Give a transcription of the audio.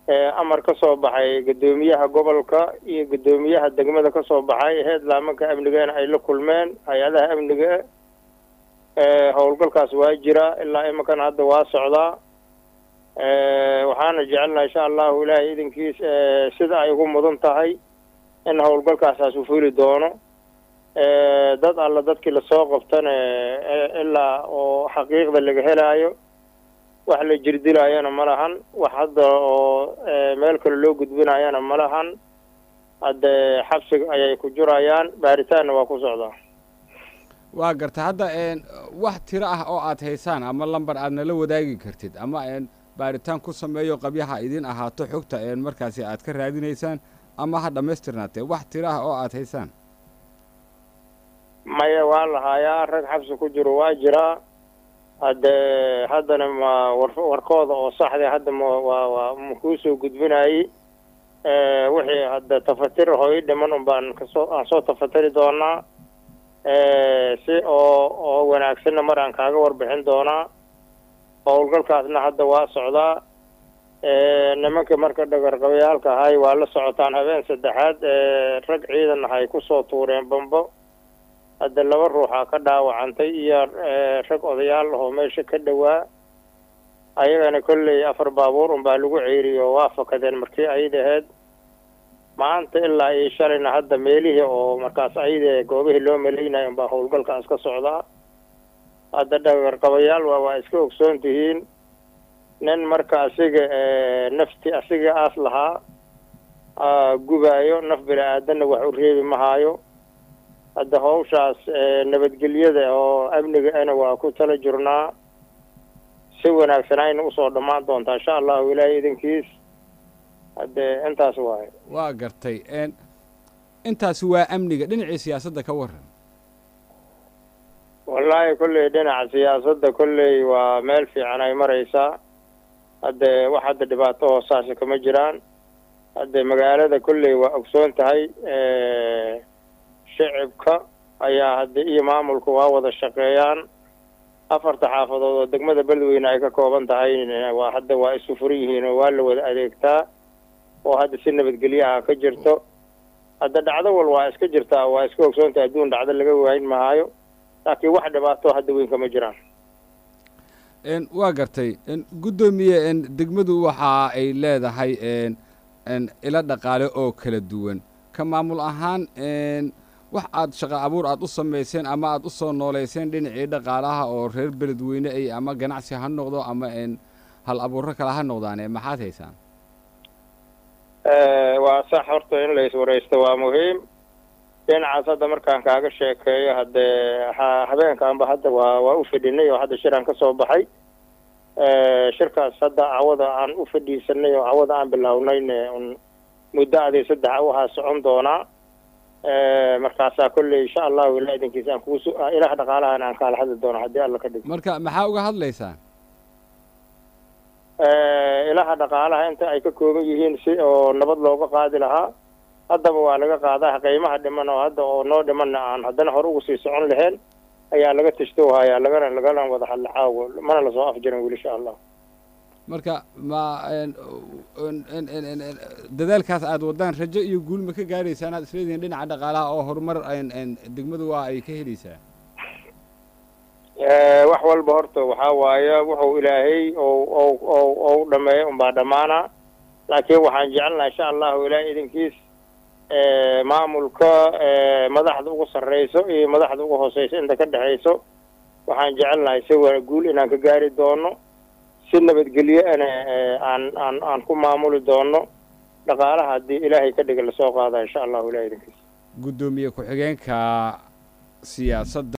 amar ka soo baxay guddoomiyaha gobolka iyo guddoomiyaha degmada ka soo baxay heedlaamanka amnigeena ay la kulmeen hay-adaha amniga howlgalkaas waa jira ilaa iminkan hadda waa socdaa waxaana jecelnaha insha allahu ilaahay idinkiis sida ay ugu mudan tahay in howlgalkaasaas u fuli doono dad alla dadkii lasoo qabtana ilaa oo xaqiiqda laga helaayo wax la jirdilaayana ma lahan wax hadda oo meel kale loo gudbinayana ma lahan hadde xabsiga ayay ku jurayaan baaritaanna waa ku socdaa waa garta hadda wax tiro ah oo aad haysaan ama lambar aad nala wadaagi kartid ama baaritaan ku sameeyo qabyaha idin ahaato xogta markaasi aad ka raadinaysaan ama ha dhammaystirnaatee wax tiro ah oo aad haysaan maya waa lahaayaa rag xabsi ku jiro waa jiraa hadde haddana ma war warkooda oo saxda hadda ma waa waa makuu soo gudbinayey wixii hadda tafatir hooy dhiman un baan kasoo aan soo tafatiri doonaa si oo oo wanaagsanna mar aan kaaga warbixin doonaa howlgalkaasna hadda waa socdaa nimanka marka dhagarqabayaalka ahay waa la socotaan habeen saddexaad rag ciidan ahay kusoo tuureen bambo hadda laba ruuxaa ka dhaawacantay iyo rag odayaal ahoo meesha ka dhowaa ayagana kolley afar baabuur unbaa lagu ceeriyo waa fakadeen markii ayid ahayd maanta ilaa iyo shalayna hadda meelihii oo markaas ayide goobihii loo malaynayo unbaa howlgalkaas ka socdaa hadda dhagarqabayaal waa waa iska ogsoon tihiin nin marka asiga nafti asiga aas lahaa gubaayo naf bini aadanna wax u reebi mahaayo hadda hawshaas nabadgelyada oo amniga ana waa ku tala jirnaa si wanaagsanayna usoo dhammaan doontaa insha allahu ilaahay idinkiis hadde intaas waayo waa gartay intaasi waa amniga dhinacii siyaasadda ka waran wallaahi kolley dhinaca siyaasadda kolley waa meel fiican ay maraysaa hadde wax hadda dhibaato hoosaasi kama jiraan hadde magaalada kolley waa ogsoon tahay shicibka ayaa hadda iyo maamulka waa wada shaqeeyaan afarta xaafadood oo degmada beledweyne ay ka kooban tahay waa hadda waa isu furan yihiin oo waa la wada adeegtaa oo hadda si nabadgelyaha ka jirto hadda dhacdo wal waa iska jirtaa waa iska ogsoontahay adduun dhacdo laga waayn mahaayo laakiin wax dhibaato hadda weyn kama jiraan waa gartay guddoomiye degmadu waxa ay leedahay ilo dhaqaale oo kala duwan ka maamul ahaan wax aad shaqo abuur aad u samayseen ama aad u soo nooleyseen dhinacii dhaqaalaha oo reer beledweyne ay ama ganacsi ha noqdo ama hal abuuro kale ha noqdaane maxaad haysaan waa sax horta in la iswaraysto waa muhiim dhinacaas hadda markaan kaaga sheekeeyo haddee habeenkaanba hadda waa waa u fadhinay oo hadda shiraan ka soo baxay shirkaas hadda cawada aan u fadhiisanay oo cawada aan bilaawnayne un muddo adii saddex waxaa socon doonaa markaasaa kolley insha allahu ilaa idinkiisa aan kuusu ilaah dhaqaalahan aan kaala hadli doono haddii alla ka dhigo marka maxaa uga hadlaysaan ilaha dhaqaalaha inta ay ka kooban yihiin si oo nabad looga qaadi lahaa haddaba waa laga qaadaa qiimaha dhiman oo hadda oo noo dhimanna aan haddana hore ugu sii socon lahayn ayaa laga tashtohayaa lagana lagana wada hadla caawo mana lasoo afjarin weli insha allah marka ma dadaalkaas aad wadaan rajo iyo guul ma ka gaaraysaan aad isleedihiin dhinaca dhaqaalaha oo horumar degmadu waa ay ka helaysaa wax walba horta waxaa waaye wuxuu ilaahay ou ou ou dhameeyo unbaa dhammaana laakiin waxaan jecelnaha insha allahu ilaahay idinkiis maamulka madaxda ugu sarreyso iyo madaxda ugu hooseyso inta ka dhexayso waxaan jecelnahay si wa guul inaan ka gaari doono si nabadgelyo ana aan aan aan ku maamuli doono dhaqaalaha haddii ilaahay ka dhiga lasoo qaada insha allahu ilahay idinkiis guddoomiye ku-xigeenka siyaasadda